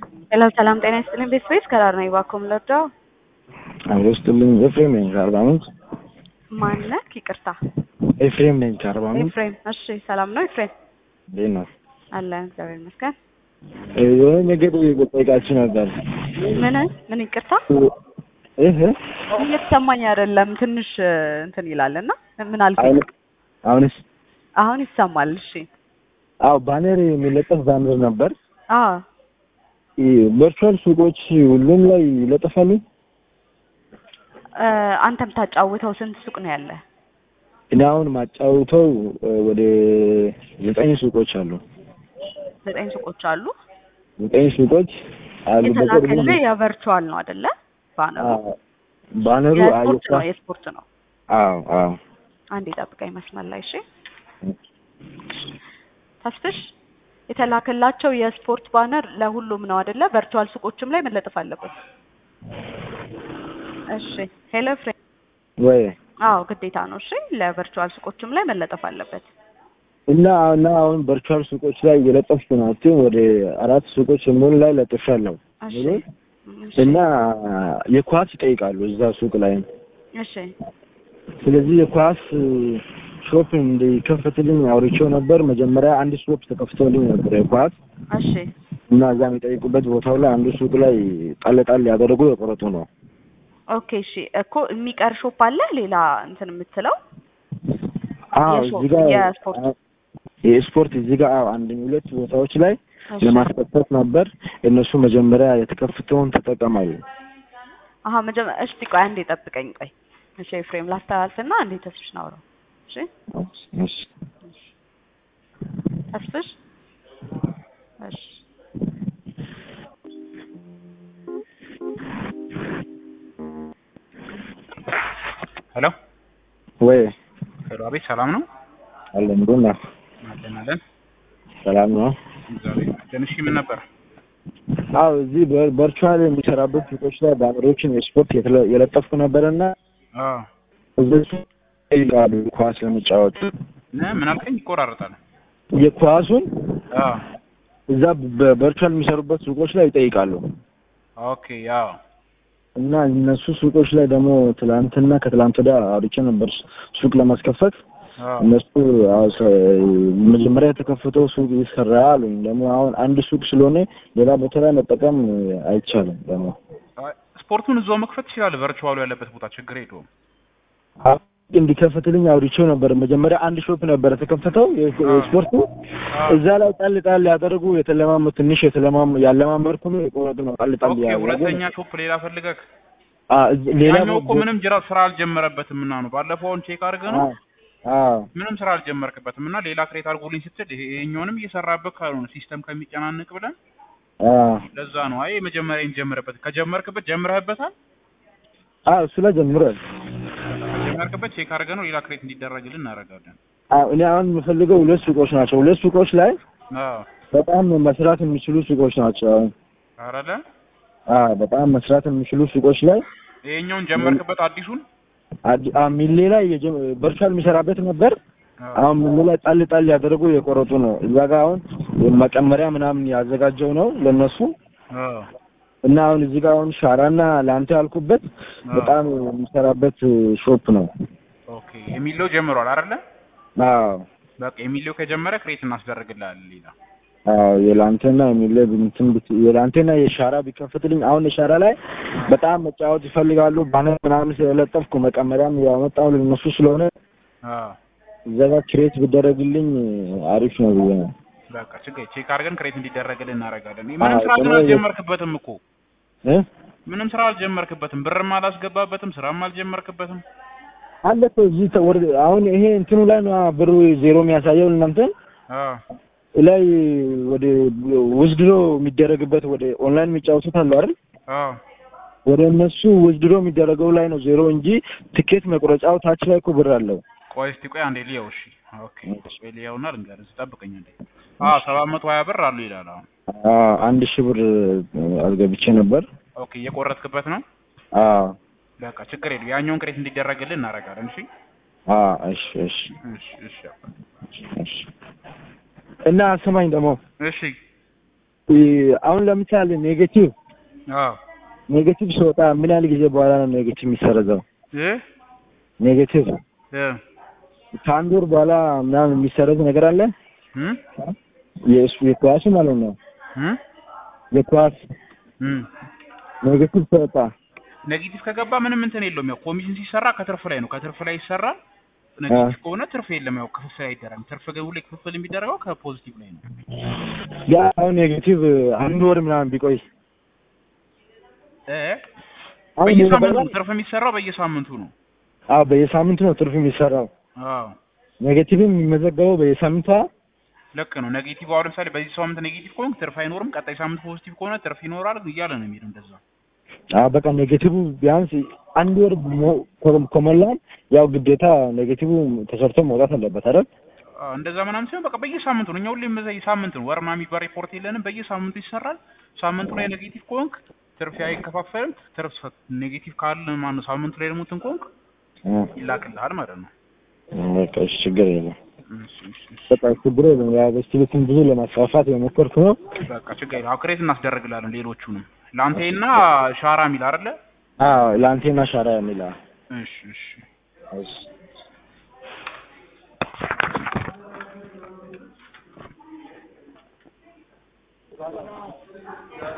ሄሎ ሰላም ጤና ይስጥልኝ። ቤት ስፔስ ከራር ነኝ። እባክዎ ምን ልርዳው? አብሮ ስጥልኝ። ኤፍሬም ነኝ ከአርባ ምንጭ። ማነህ? ይቅርታ ኤፍሬም ነኝ ከአርባ ምንጭ። ኤፍሬም። እሺ ሰላም ነው ኤፍሬም? እንዴት ነው? አለን እግዚአብሔር ይመስገን። የሆነ ነገር ጠይቃችሁ ነበር። ምን ምን? ይቅርታ ይህ እየተሰማኝ አይደለም። ትንሽ እንትን ይላል እና ምን አልከኝ? አሁንስ? አሁን ይሰማል። እሺ አዎ ባነር የሚለጠፍ ባነር ነበር። አዎ ቨርቹዋል ሱቆች ሁሉም ላይ ይለጠፋሉ። እ አንተ የምታጫውተው ስንት ሱቅ ነው ያለ? እኔ አሁን ማጫውተው ወደ ዘጠኝ ሱቆች አሉ። ዘጠኝ ሱቆች አሉ። ዘጠኝ ሱቆች አሉ። የተላከልህ የቨርቹዋል ነው አይደለ? ባነሩ አዎ፣ ባነሩ የስፖርት ነው አየሳ የስፖርት ነው። አዎ አዎ አንዴ ጠብቀኝ መስመር ላይ እሺ። ተስፍሽ የተላከላቸው የስፖርት ባነር ለሁሉም ነው አይደለ? ቨርቹዋል ሱቆችም ላይ መለጠፍ አለበት። እሺ ሄሎ ፍሬ ወይ አዎ ግዴታ ነው። እሺ ለቨርቹዋል ሱቆችም ላይ መለጠፍ አለበት። እና እና አሁን ቨርቹዋል ሱቆች ላይ እየለጠፍኩ ናቸው። ወደ አራት ሱቆች ሙሉ ላይ ለጥፌያለሁ። እሺ እሺ እና የኳስ ይጠይቃሉ እዛ ሱቅ ላይ። እሺ ስለዚህ የኳስ ሾፕ እንዲከፈትልኝ አውርቼው ነበር። መጀመሪያ አንድ ሾፕ ተከፍቶልኝ ነበር የኳስ እሺ እና እዛ የሚጠይቁበት ቦታው ላይ አንዱ ሱቅ ላይ ጣል ጣል ያደረጉ የቆረጡ ነው። ኦኬ እሺ እኮ የሚቀር ሾፕ አለ ሌላ እንትን የምትለው አዎ የሾፕ- እዚህ ጋር የስፖርት የስፖርት እዚህ ጋር አዎ አንድ ሁለት ቦታዎች ላይ እሺ። ለማስከፈት ነበር። እነሱ መጀመሪያ የተከፍተውን ተጠቀማሉ። አሀ መጀመ እስቲ ቆይ አንዴ ጠብቀኝ ቆይ እሺ ኤፍሬም ላስተላልፍና አንዴ ተስፍሽ ናውረው እሺ እሺ ተስፍሽ እሺ ሄሎ ወይ ሄሎ፣ አቤት ሰላም ነው? አለን ቡና አለን አለን። ሰላም ነው። እግዚአብሔር ይመስገን። እሺ ምን ነበር? አዎ እዚህ ቨርቹዋል የሚሰራበት ሱቆች ላይ ባነሮችን የስፖርት የተለ- የለጠፍኩ ነበርና አዎ እነሱ ይጠይቃሉ ኳስ ለመጫወት ነ ምን አልከኝ? ይቆራረጣል። የኳሱን አዎ እዛ በቨርቹዋል የሚሰሩበት ሱቆች ላይ ይጠይቃሉ ኦኬ። ያው እና እነሱ ሱቆች ላይ ደግሞ ትላንትና ከትላንት ወዲያ አውርቼ ነበር ሱቅ ለማስከፈት አዎ እነሱ አዎ ሰ- መጀመሪያ የተከፈተው ሱቅ ይሰራ አሉኝ። ደግሞ አሁን አንድ ሱቅ ስለሆነ ሌላ ቦታ ላይ መጠቀም አይቻልም። ደግሞ አይ፣ ስፖርቱን እዛው መክፈት ትችላለህ። ቨርቹዋሉ ያለበት ቦታ ችግር የለውም። አሁን እንዲከፈትልኝ አውርቼው ነበር። መጀመሪያ አንድ ሾፕ ነበር የተከፈተው የ- የስፖርቱ አዎ እዛ ላይ ጣል ጣል ያደረጉ የተለማመ ትንሽ የተለማመ ያለማመርኩ ነው የቆረጡ ነው ጣል ጣል ኦኬ። ያደረጉ ሁለተኛ ሾፕ ሌላ ፈልገህ አ እዚህ- ሌላ ያኛው እኮ ቦ- ምንም ጅራ ስራ አልጀመረበትም እና ነው ባለፈውን ቼክ አድርገህ ነው አ- አዎ ምንም ስራ አልጀመርክበትም እና ሌላ ክሬት አድርጎልኝ ስትል ይሄ- ይሄኛውንም እየሰራበት ካልሆነ ሲስተም ከሚጨናንቅ ብለን አዎ ለዛ ነው። አይ መጀመሪያ እንጀምርበት። ከጀመርክበት ጀምረህበታል። አዎ እሱ ላይ ጀምሯል። ከጀመርክበት ቼክ አድርገህ ነው ሌላ ክሬት እንዲደረግልን እናደርጋለን። አዎ እኔ አሁን የምፈልገው ሁለት ሱቆች ናቸው። ሁለት ሱቆች ላይ አዎ በጣም መስራት የሚችሉ ሱቆች ናቸው። አሁን አረለ አዎ በጣም መስራት የሚችሉ ሱቆች ላይ ይሄኛውን ጀመርክበት አዲሱን አዲ- አ ሚሌ ላይ የጀ- ቨርቹዋል የሚሰራበት ነበር። አዎ አሁን ሚሌ ላይ ጣል ጣል ያደረጉ የቆረጡ ነው። እዛ ጋር አሁን መቀመሪያ ምናምን ያዘጋጀው ነው ለነሱ አዎ እና አሁን እዚህ ጋር አሁን ሻራና ለአንተ ያልኩበት በጣም የሚሰራበት ሾፕ ነው። ኦኬ የሚለው ጀምሯል አይደለ? አዎ በቃ የሚለው ከጀመረ ክሬት እናስደርግልሃለን ሌላ አዎ የላንቴና የሚለ እንትን ብት- የላንቴና የሻራ ቢከፈትልኝ አሁን የሻራ ላይ በጣም መጫወት ይፈልጋሉ። ባነር ምናምን ስለለጠፍኩ መቀመሪያም ያመጣው ለነሱ ስለሆነ አዎ እዛ ጋር ክሬት ቢደረግልኝ አሪፍ ነው ብዬ ነው። በቃ ችግር ቼክ አድርገን ክሬት እንዲደረግልን እናደርጋለን። ምንም አዎ፣ ስራ ግን ደግሞ የ- አልጀመርክበትም እኮ እ ምንም ስራ አልጀመርክበትም። ብርም አላስገባበትም፣ ስራም አልጀመርክበትም። አለ እኮ እዚህ ተ- ወደ አሁን ይሄ እንትኑ ላይ ነው ብሩ ዜሮ የሚያሳየው እናንተ አዎ ላይ ወደ ውዝድሮ የሚደረግበት ወደ ኦንላይን የሚጫወቱት አሉ አይደል? አዎ ወደ እነሱ ውዝድሮ የሚደረገው ላይ ነው ዜሮ እንጂ ትኬት መቁረጫው ታች ላይ እኮ ብር አለው። ቆይ እስቲ ቆይ አንዴ ልየው። እሺ ኦኬ ቆይ ልየውና ልንገርህ። እስቲ ጠብቀኝ አንዴ። አዎ ሰባት መቶ ሀያ ብር አሉ ይላል። አሁን አዎ አንድ ሺህ ብር አስገብቼ ነበር። ኦኬ እየቆረጥክበት ነው። አዎ በቃ ችግር የለም። ያኛውን ክሬት እንዲደረግልን እናደርጋለን። እሺ አዎ እሺ እሺ እሺ እሺ እሺ እና ስማኝ ደግሞ እሺ እ፣ አሁን ለምሳሌ ኔጌቲቭ አዎ ኔጌቲቭ ሲወጣ ምን ያህል ጊዜ በኋላ ነው ኔጌቲቭ የሚሰረዘው? እ ኔጌቲቭ እ ከአንድ ወር በኋላ ምናምን የሚሰረዝ ነገር አለ? እም የእሱ የኳሱ ማለት ነው። እም የኳስ እም ኔጌቲቭ ሲወጣ ኔጌቲቭ ከገባ ምንም እንትን የለውም። ያው ኮሚሽን ሲሰራ ከትርፍ ላይ ነው። ከትርፍ ላይ ይሰራል። ኔጌቲቭ ከሆነ ትርፍ የለም። ያው ክፍፍል አይደረግም። ትርፍ ግን ሁሌ ክፍፍል የሚደረገው ከፖዚቲቭ ላይ ነው። ያ አሁን ኔጌቲቭ አንድ ወር ምናምን ቢቆይ እ አሁን በየሳምንቱ የነበረው- ነው ትርፍ የሚሰራው በየሳምንቱ ነው። አዎ በየሳምንቱ ነው ትርፍ የሚሰራው። አዎ ኔጌቲቭም የሚመዘገበው በየሳምንቷ ልክ ነው። ኔጌቲቭ አሁን ለምሳሌ በዚህ ሳምንት ኔጌቲቭ ከሆንክ ትርፍ አይኖርም። ቀጣይ ሳምንት ፖዚቲቭ ከሆነ ትርፍ ይኖራል እያለ ነው የሚሄደው እንደዛ። አዎ በቃ ኔጌቲቭ ቢያንስ አንድ ወር ሞ- ከ- ከሞላን ያው ግዴታ ኔጌቲቭ ተሰርቶ መውጣት አለበት አይደል? አዎ፣ እንደዛ ምናምን ሲሆን በቃ በየሳምንቱ ነው። እኛ ሁሌም በዛ ሳምንት ነው ወር ምናምን የሚባል ሪፖርት የለንም። በየሳምንቱ ይሰራል። ሳምንቱ ላይ ኔጌቲቭ ከሆንክ ትርፍ አይከፋፈልም። ትርፍ ኔጌቲቭ ካለ ማነው ሳምንቱ ላይ ደግሞ እንትን ከሆንክ እ፣ ይላክልሃል ማለት ነው። በቃ እሺ፣ ችግር የለም። እሺ፣ እሺ፣ እሺ። በቃ ችግር የለም። ያው በስቲቤትን ብዙ ለማስፋፋት የሞከርኩ ነው። በቃ ችግር የለም። አዎ ክሬት እናስደርግላለን ሌሎቹንም ላንቴና ሻራ የሚል አይደለ? አዎ ለአንቴና ሻራ የሚል እሺ፣ እሺ። እሺ